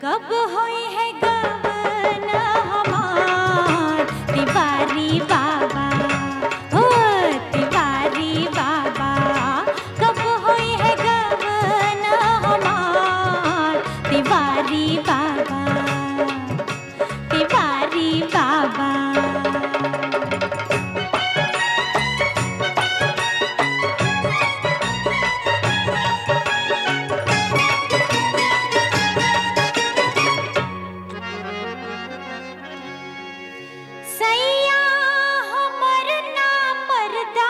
कब होई है गवन हमार तिवारी बाबा हो तिवारी बाबा कब होई है गवन हमार तिवारी बाबा तिवारी बाबा सैया हमर ना मरदा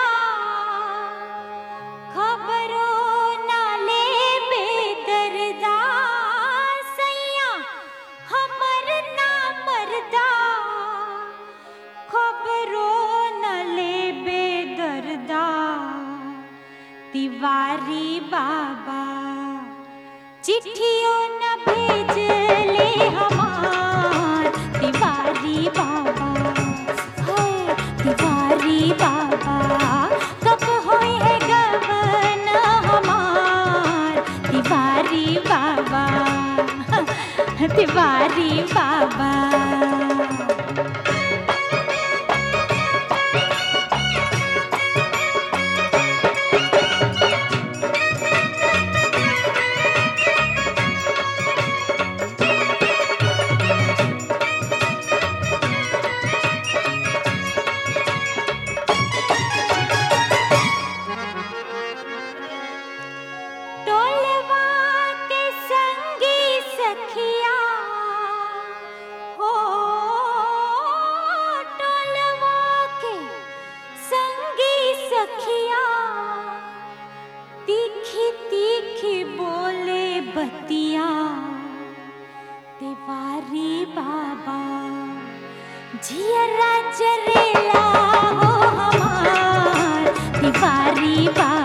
खबरो ना ले बेदर्दा सैया हमर ना मरदा खबरो न ले बेदर्दा तिवारी बाबा चिट्ठियों न भेजले हमार तिवारी बाबा हाय तिवारी बाबा कब होई है गवन हमार तिवारी बाबा तिवारी बाबा टोलवा के संगी सखिया हो टोलवा के संगी सखिया तीखी तीखी बोले बतिया तिवारी बाबा जियरा जरेला हो हमार तिवारी बाबा